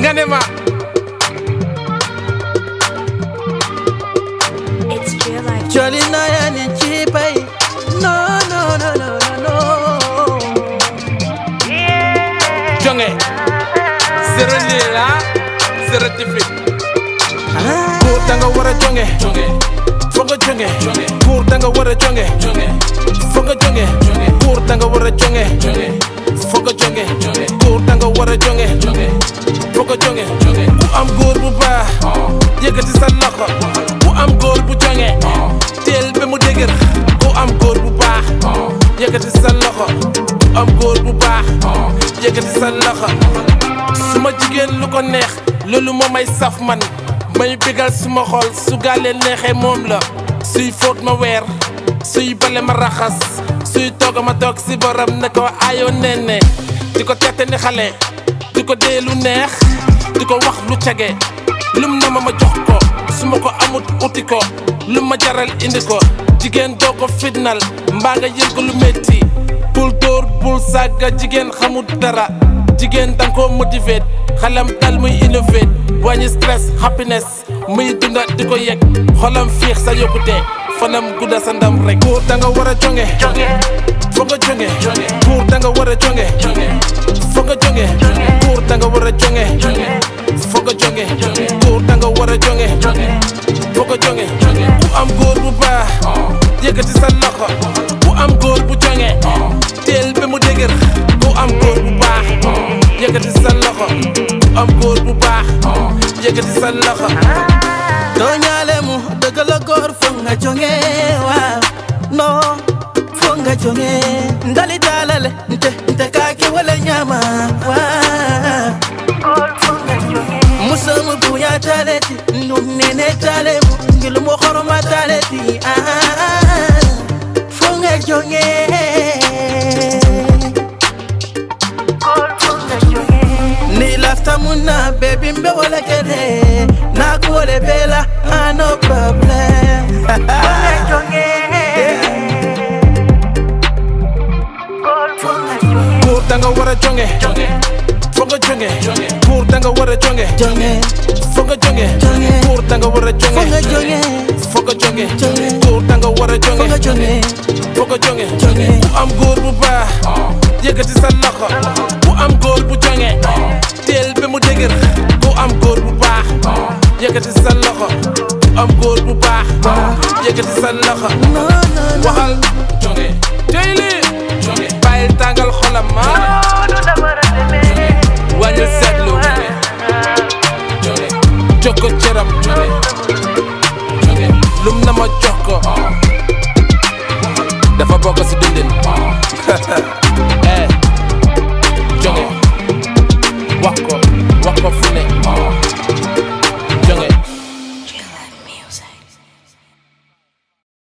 nga ne ma It's real life. Jolly na yani chipai No no no no no no jonge zéro lii la zéro defit ah. góor da nga war a jonge foo nga jonge góor da nga war a jonge foo nga jonge góor da nga war a jonge foo nga jonge góor da nga war a jonge foo nga jonge ku am góor bu baax yëkkati sa loxo ku am góor bu jonge teel ba mu dëgër ku am góor bu baax yëkkati sa loxo ku am góor bu baax yëkkati sa loxo suma jigéen lu ko neex loolu moo may saf man may bégal suma xol su gaalee neexee moom la suy fóot ma weer suy bale ma raxas suy toog ma toog si borom ne ko ayoo nenne di ko tette ni xale di ko dee lu neex di ko wax lu cage lum na ma ma jox ko su ma ko amut uti ko lu ma jaral indi ko jigéen doo ko fitnal mbaa nga yëg ko lu métti bul dóor bul sàgga jigéen xamul dara jigéen danga ko motiver xelam dal muy innover wàññi stress happiness muy dunda di ko yëg xolam fiix sa yokkute fanam gudda sa ndam rek góor da nga war a jonge foo nga jonge góor da nga war a jonge foo nga jonge góor da nga war a jonge foo nga jonge góor da nga war a jonge foo nga jonge ku am góor bu baax yëkkati sa loxo ku am góor bu jonge teel ba mu dëgër ku am góor bu baax yëkkati sa loxo ku am góor bu baax yëkkati sa loxo Tonyale mu dëgg la góor foog nga jonge waaw no foog nga jonge ndali dalale nte nte kaake wala nyama waaw musamu buya taleti numnene talemu ngilumo horoma taleti ah foog nga jonge ni lafta munna baby mbe wala kede na kuole bela ah, no problem góor da nga war a jonge foo nga jonge góor da nga war a jonge jonge foo nga jonge Jonge. góor da nga war a foog nga jonge jonge foo nga jonge Jonge. góor da nga war a foog nga jonge jonge foo nga jonge Jonge. ku am góor bu baax yëkkati sa loxo ku am góor bu jonge teel ba mu dëgër ku am góor bu baax yëkkati sa loxo ku am góor bu baax yëkkati sa loxo no no no waxal jonge tey lii jonge bàyyil tàngal xolam ma wàññil seetlu jonge jox ko cëram jonge lum na ma jox ko dafa bokk si dundin eh jonge wax ko wax ko fu ne